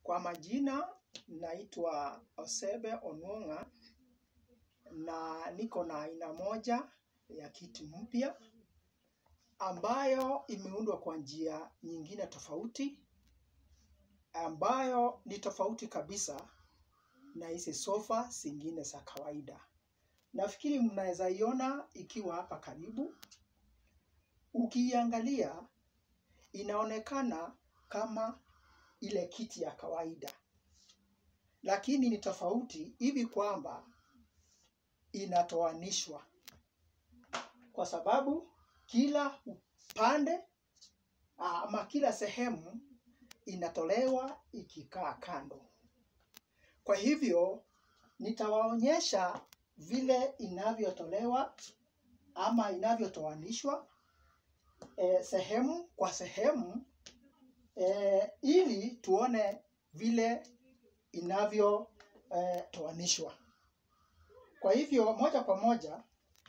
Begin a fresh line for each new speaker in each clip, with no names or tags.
Kwa majina naitwa Osebe Onwonga na niko na aina moja ya kiti mpya ambayo imeundwa kwa njia nyingine tofauti ambayo ni tofauti kabisa na hizi sofa zingine za kawaida. Nafikiri mnaweza iona ikiwa hapa karibu. Ukiiangalia inaonekana kama ile kiti ya kawaida, lakini ni tofauti hivi kwamba inatoanishwa, kwa sababu kila upande ama kila sehemu inatolewa ikikaa kando. Kwa hivyo nitawaonyesha vile inavyotolewa ama inavyotoanishwa eh, sehemu kwa sehemu eh, ili tuone vile inavyotoanishwa. Kwa hivyo moja kwa moja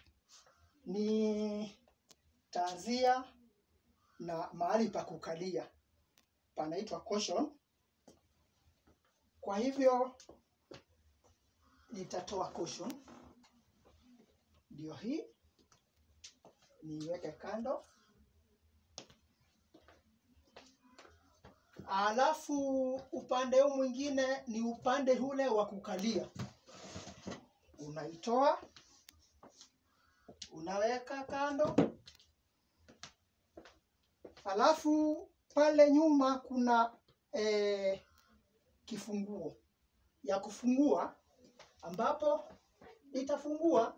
nitaanzia na mahali pa kukalia panaitwa cushion. Kwa hivyo nitatoa cushion, ndio hii niiweke kando, alafu upande huu mwingine ni upande ule wa kukalia. Unaitoa, unaweka kando, alafu pale nyuma kuna eh, kifunguo ya kufungua ambapo nitafungua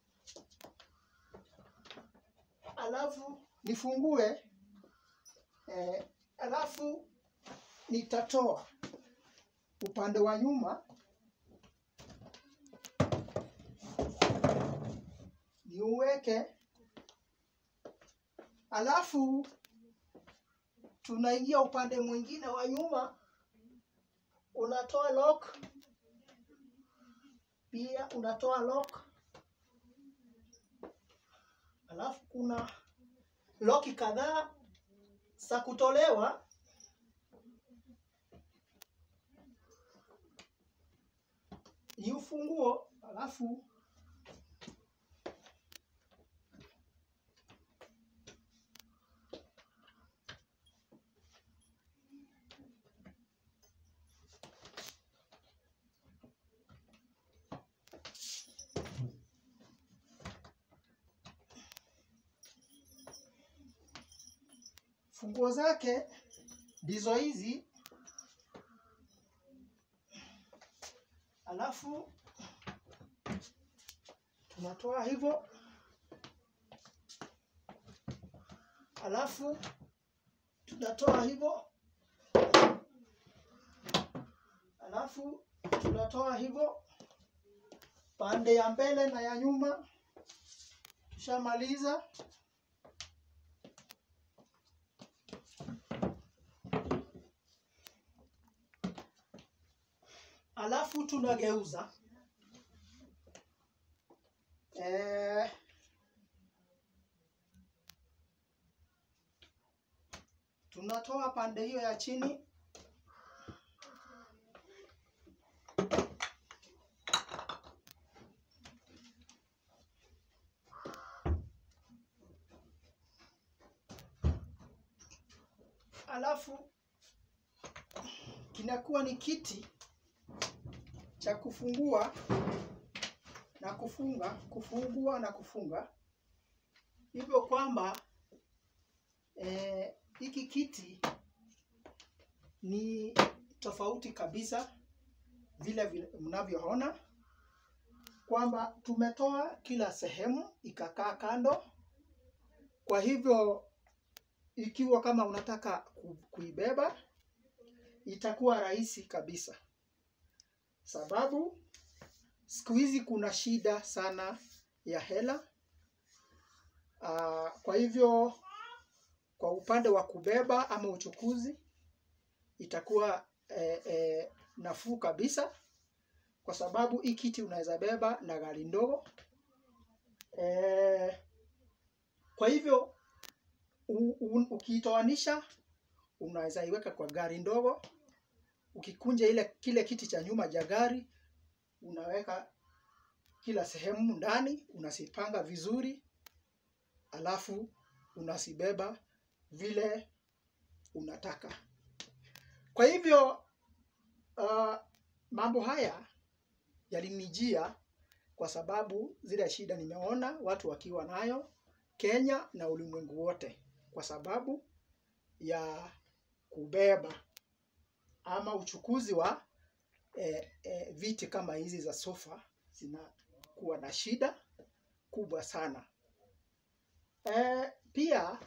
alafu nifungue eh, alafu nitatoa upande wa nyuma niuweke, alafu tunaingia upande mwingine wa nyuma, unatoa lock pia unatoa lock, alafu kuna loki kadhaa za kutolewa. Ni ufunguo, alafu funguo zake ndizo hizi, alafu tunatoa hivyo, alafu tunatoa hivyo, alafu tunatoa hivyo pande ya mbele na ya nyuma. Tushamaliza. alafu tunageuza eh, tunatoa pande hiyo ya chini alafu kinakuwa ni kiti cha kufungua na kufunga, kufungua na kufunga, hivyo kwamba hiki eh, kiti ni tofauti kabisa vile vile mnavyoona kwamba tumetoa kila sehemu ikakaa kando. Kwa hivyo ikiwa kama unataka kuibeba itakuwa rahisi kabisa sababu siku hizi kuna shida sana ya hela. Uh, kwa hivyo kwa upande wa kubeba ama uchukuzi itakuwa eh, eh, nafuu kabisa, kwa sababu hii kiti unaweza beba na gari ndogo eh, kwa hivyo ukiitoanisha unaweza iweka kwa gari ndogo ukikunja ile kile kiti cha nyuma cha gari unaweka kila sehemu ndani, unasipanga vizuri, alafu unasibeba vile unataka. Kwa hivyo uh, mambo haya yalinijia kwa sababu zile shida nimeona watu wakiwa nayo Kenya na ulimwengu wote, kwa sababu ya kubeba ama uchukuzi wa eh, eh, viti kama hizi za sofa zinakuwa na shida kubwa sana. Eh, pia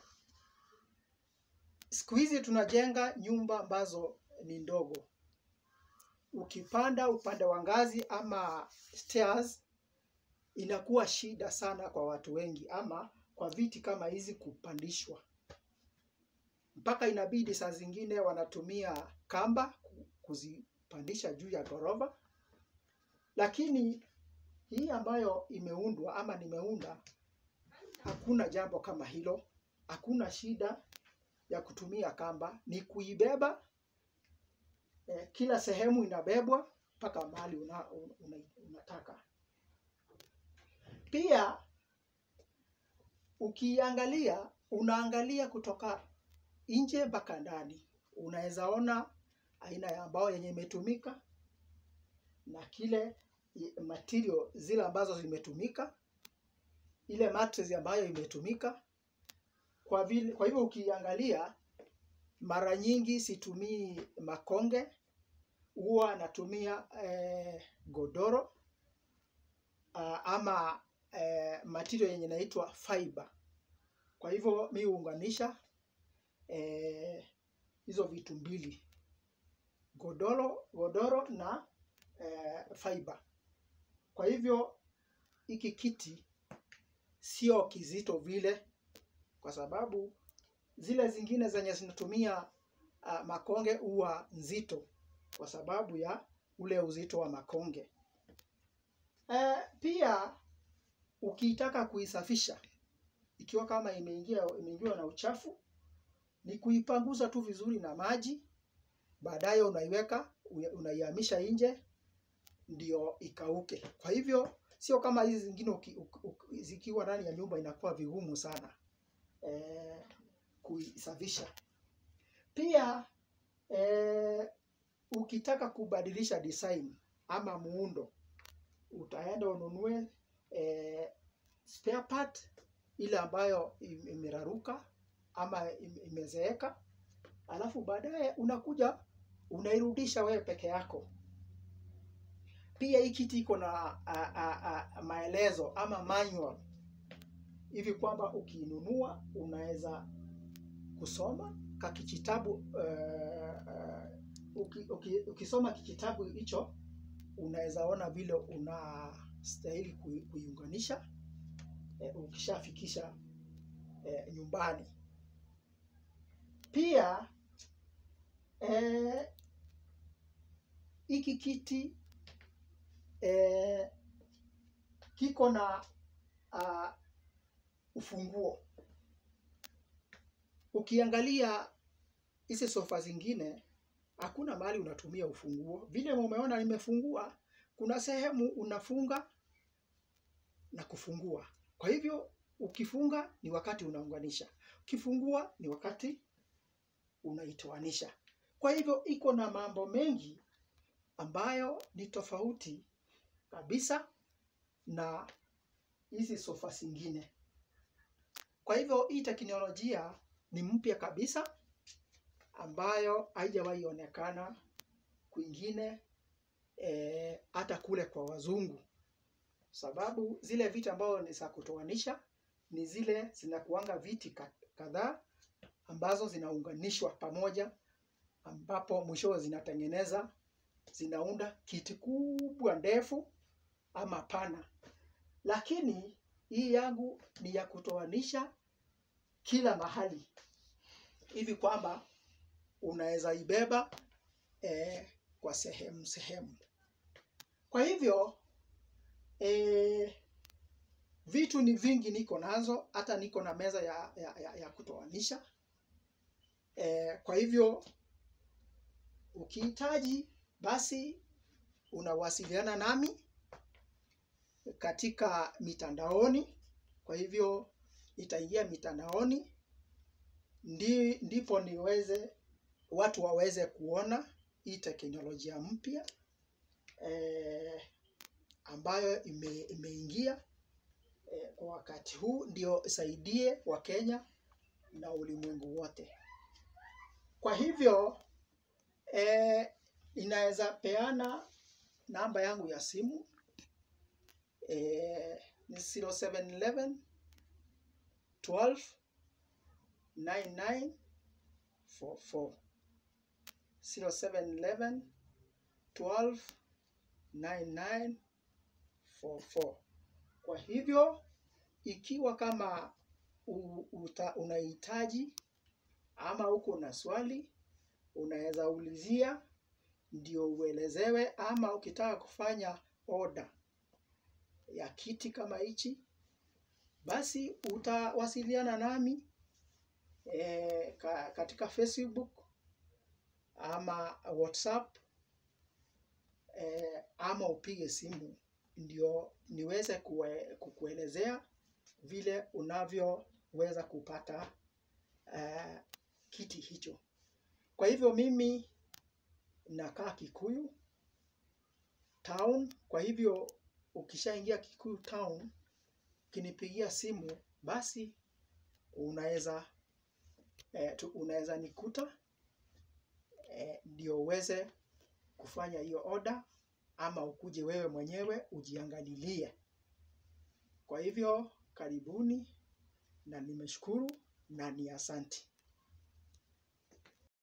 siku hizi tunajenga nyumba ambazo ni ndogo. Ukipanda upande wa ngazi ama stairs, inakuwa shida sana kwa watu wengi, ama kwa viti kama hizi kupandishwa, mpaka inabidi saa zingine wanatumia kamba kuzipandisha juu ya ghorofa. Lakini hii ambayo imeundwa ama nimeunda, hakuna jambo kama hilo, hakuna shida ya kutumia kamba, ni kuibeba eh, kila sehemu inabebwa mpaka mahali una, una, unataka. Pia ukiangalia, unaangalia kutoka nje mpaka ndani, unaweza ona aina ya mbao yenye imetumika na kile material zile ambazo zimetumika, ile mattress ambayo imetumika. Kwa vile, kwa hivyo ukiangalia, mara nyingi situmii makonge, huwa natumia eh, godoro uh, ama eh, material yenye inaitwa fiber. Kwa hivyo mi huunganisha eh, hizo vitu mbili, godoro, godoro na eh, fiber. Kwa hivyo hiki kiti sio kizito vile, kwa sababu zile zingine zenye zinatumia uh, makonge huwa nzito kwa sababu ya ule uzito wa makonge. Eh, pia ukitaka kuisafisha ikiwa kama imeingia imeingiwa na uchafu, ni kuipanguza tu vizuri na maji, baadaye unaiweka unaihamisha nje ndio ikauke. Kwa hivyo sio kama hizi zingine uki, uki, uki, zikiwa ndani ya nyumba inakuwa vigumu sana eh, kuisafisha. Pia eh, ukitaka kubadilisha design ama muundo, utaenda ununue eh, spare part ile ambayo imeraruka ama imezeeka, alafu baadaye unakuja unairudisha wewe peke yako. Pia hii kiti iko na a, a, a, maelezo ama manual hivi kwamba ukiinunua unaweza kusoma ka kijitabu uh, uh, uki, uki, ukisoma kijitabu hicho unaweza ona vile unastahili kuiunganisha eh, ukishafikisha eh, nyumbani. Pia hiki eh, kiti eh, kiko na uh, ufunguo. Ukiangalia hizi sofa zingine hakuna mahali unatumia ufunguo. Vile umeona nimefungua, kuna sehemu unafunga na kufungua. Kwa hivyo ukifunga ni wakati unaunganisha, ukifungua ni wakati unaitoanisha. Kwa hivyo iko na mambo mengi ambayo ni tofauti kabisa na hizi sofa zingine. Kwa hivyo hii teknolojia ni mpya kabisa ambayo haijawahi onekana kwingine hata e, kule kwa wazungu, sababu zile viti ambazo ni za kutoanisha ni zile zinakuanga viti kadhaa ambazo zinaunganishwa pamoja, ambapo mwishowe zinatengeneza zinaunda kiti kubwa ndefu ama pana, lakini hii yangu ni ya kutoanisha kila mahali hivi kwamba unaweza ibeba eh, kwa sehemu sehemu. Kwa hivyo eh, vitu ni vingi niko nazo, hata niko na meza ya, ya, ya, ya kutoanisha eh, kwa hivyo ukihitaji basi unawasiliana nami katika mitandaoni. Kwa hivyo nitaingia mitandaoni ndi, ndipo niweze watu waweze kuona hii teknolojia mpya eh, ambayo ime, imeingia eh, kwa wakati huu ndio isaidie Wakenya na ulimwengu wote. Kwa hivyo eh, inaweza peana namba yangu ya simu eh, ni 0711 12 99 44 0711 12 99 44. Kwa hivyo ikiwa kama u- uta- unahitaji ama uko na swali unaweza ulizia ndio uelezewe, ama ukitaka kufanya order ya kiti kama hichi, basi utawasiliana nami e, ka, katika Facebook ama WhatsApp e, ama upige simu ndio niweze kue, kukuelezea vile unavyoweza kupata uh, kiti hicho. Kwa hivyo mimi nakaa Kikuyu town. Kwa hivyo ukishaingia Kikuyu town, ukinipigia simu basi unaweza eh, tu- unaweza nikuta eh, ndio uweze kufanya hiyo order, ama ukuje wewe mwenyewe ujiangalilie. Kwa hivyo karibuni, na nimeshukuru na ni asanti.